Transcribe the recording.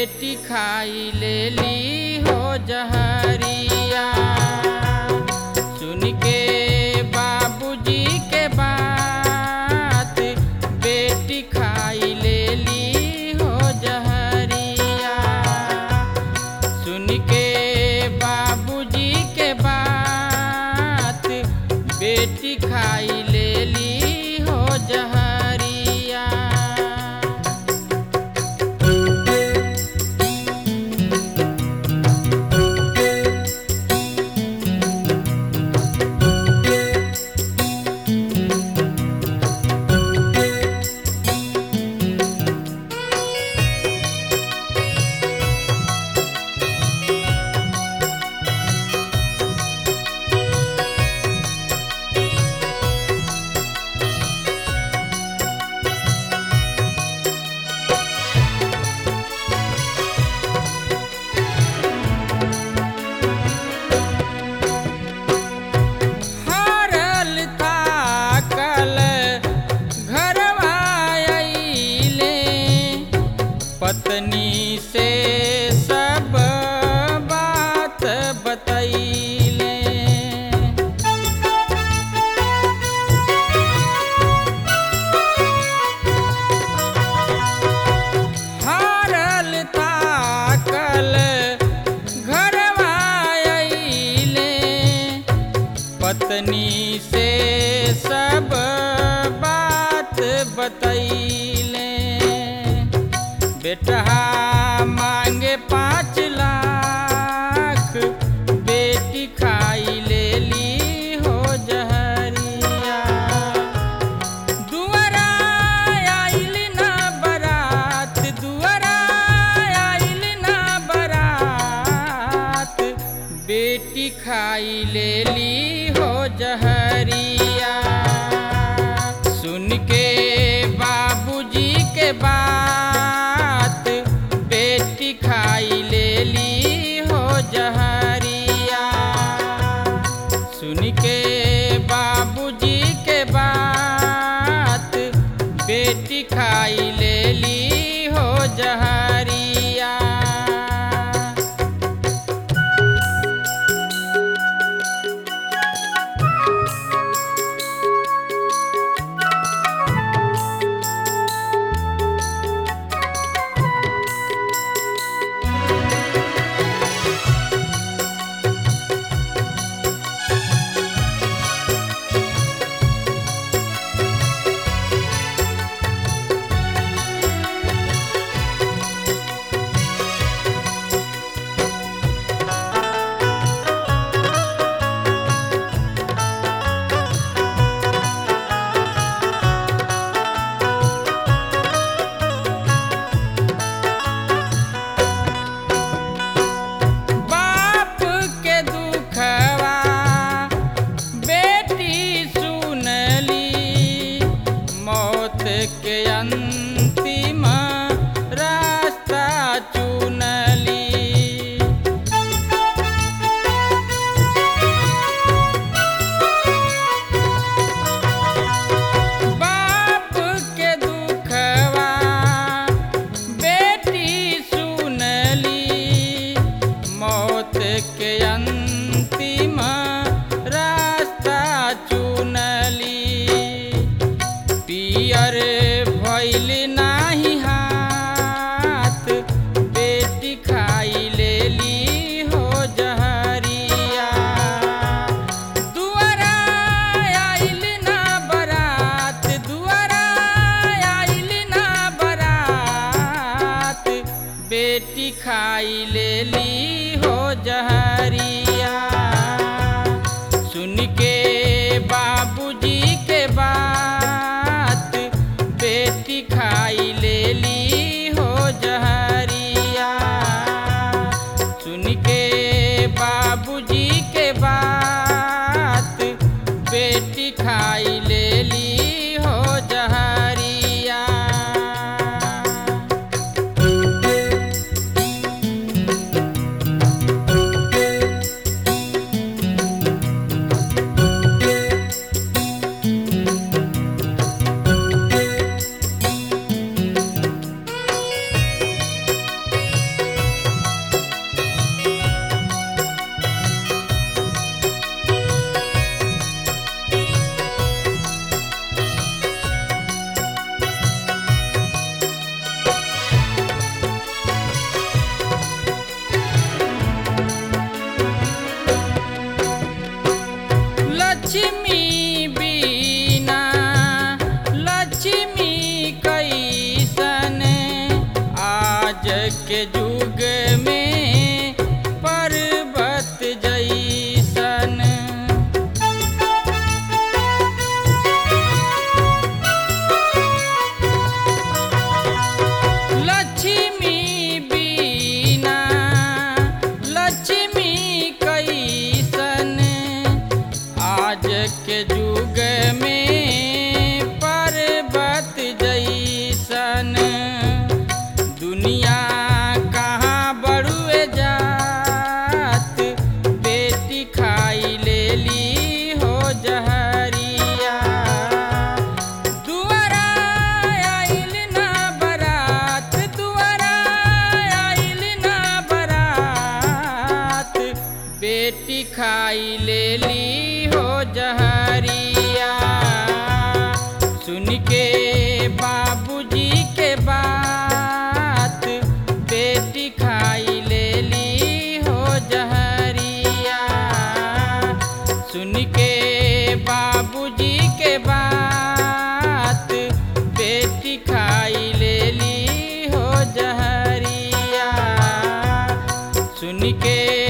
बेटी खाई ले ली हो जहरिया सुन के बाबूजी के बात बेटी खाई ले ली हो जहरिया सुन के बाबूजी के बात बेटी खाई ले ली हो जहरिया हारल थाकल घरवा अइले पत्नी से सब बात बतैले हारल थाकल घरवा अइले पत्नी से सब बात बतैले बेटा मांगे पाँच लाख बेटी खाई ले ली हो जहरिया दुआरा आइल ना बरात दुआरा आइल ना बरात बेटी खाई ले ली हो जहरिया सुन के बाबूजी के बात बेटी खाई ले ली हो जहरिया सुन के बाबूजी के बात बेटी खाई ले ली हो जहरिया बाप के दुखवा बेटी सुनली मौत के अंतिम रास्ता चुनली बाप के दुखवा बेटी सुनली मौत के अंतिम रास्ता चुनली पियर भइल नाही हाथ बेटी खाई ले ली हो जहरिया दुआरा आइल ना बरात दुआरा आइल ना बरात बेटी खाई ले ली हो जहरिया सुन के बाबूजी के बात बेटी खाई ले ली हो जहरिया सुन के बाबूजी के बात बेटी खाई ले ली हो जहरिया के युग में पर्वत जैसन लक्ष्मी बीना लक्ष्मी कैसन आज के युग में पर्वत जैसन दुनिया कहाँ बड़ुए जात बेटी खाई लेली हो जहरिया दुआरा आइल ना बरात दुआरा आइल ना बरात बेटी खाई लेली हो जहरिया सुन के बाबूजी के बात बेटी खाई लेली हो जहरिया सुन के बाबूजी के बात बेटी खाई लेली हो जहरिया सुन के